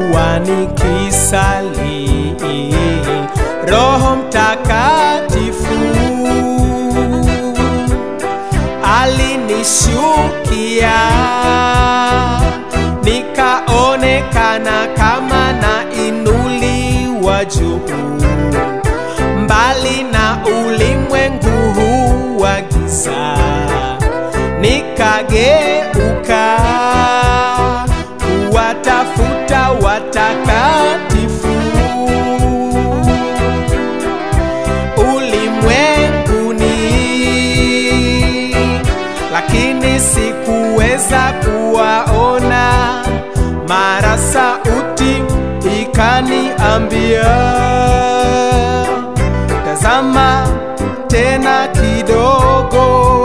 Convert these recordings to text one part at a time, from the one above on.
nilipokuwa nikisali Roho Mtakatifu alinishukia, nikaonekana kama nainuliwa juu mbali na ulimwengu huu wa giza, nikageuka kuwatafuta watakatifu ulimwenguni, lakini sikuweza kuwaona. Mara sauti ikaniambia, tazama tena kidogo.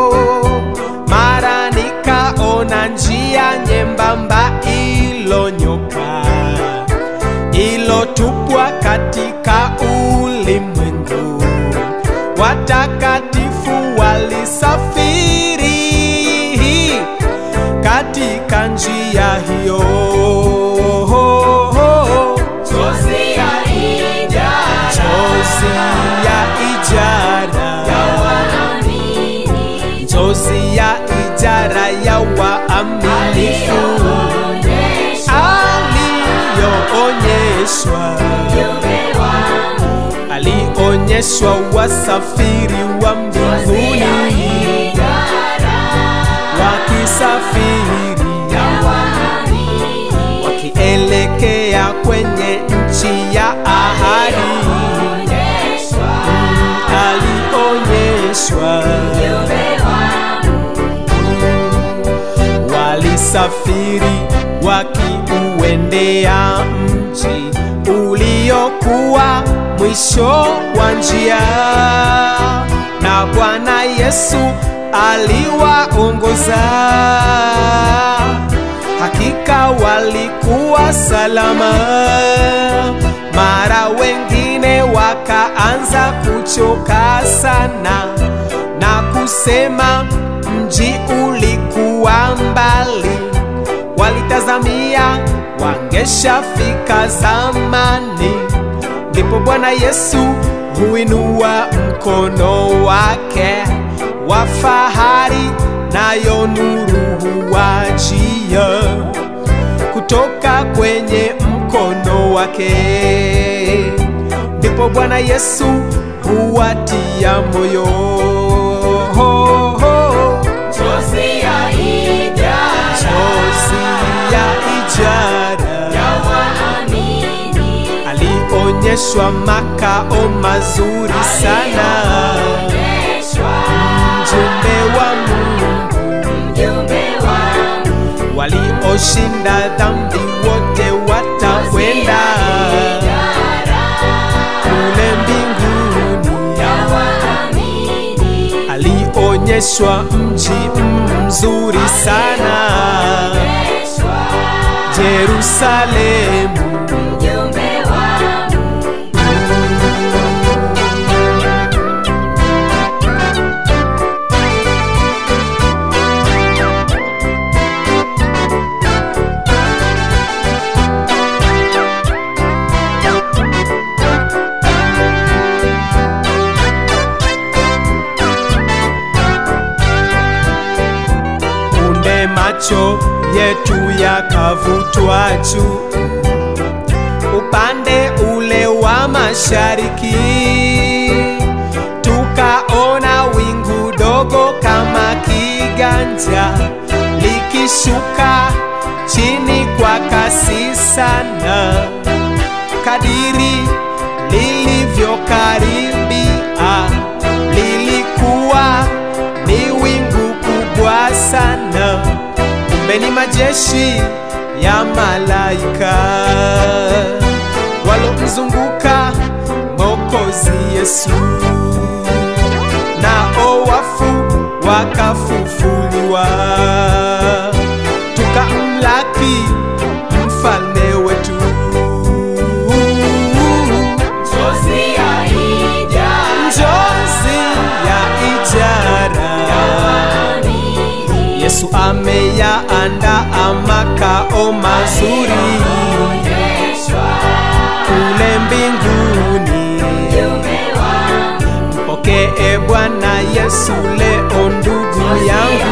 Mara nikaona njia nyembamba ilonyoka ilotupwa katika ulimwengu. Watakatifu walisafiri katika njia hiyo. Chozi ya ijara Chozi ya ijara, waamini chozi ya ijara ya waaminifu aliyoonyeshwa ujumbe wangu. alionyeshwa wasafiri wa Chozi ya mbinguni ijara wakisafiri waamini wakielekea kwenye nchi ya ahadi onyeshwa alionyeshwa ujumbe wangu. walisafiri wakiuendea mji uliokuwa mwisho wa njia, na Bwana Yesu aliwaongoza. Hakika walikuwa salama. Mara wengine wakaanza kuchoka sana na kusema mji ulikuwa mbali, walitazamia wangeshafika zamani. Ndipo Bwana Yesu huinua mkono wake wa fahari, nayo nuru huwajia kutoka kwenye mkono wake. Ndipo Bwana Yesu huwatia moyo. Chozi ya ijara Chozi ya ijara waamini alionyeshwa makao mazuri sana, onyeshwa mjumbe wa Mungu ujumbe wangu. walioshinda dhambi wote watakwenda kule mbinguni. Alionyeshwa mji mzuri sana, Yerusalemu. Punde macho yetu yakavutwa juu upande ule wa mashariki, tukaona wingu dogo kama kiganja likishuka chini kwa kasi sana, kadiri lilivyokaribia lilikuwa ni wingu kubwa sana, kumbe ni majeshi ya malaika walomzunguka Mwokozi Yesu, nao wafu wakafufuliwa, tukamlaki mfalme wetu. Njozi ya ijara Yesu ameyaandaa makao mazuri kule mbinguni. Mjumbe wangu Mpokee Bwana Yesu leo ndugu yangu,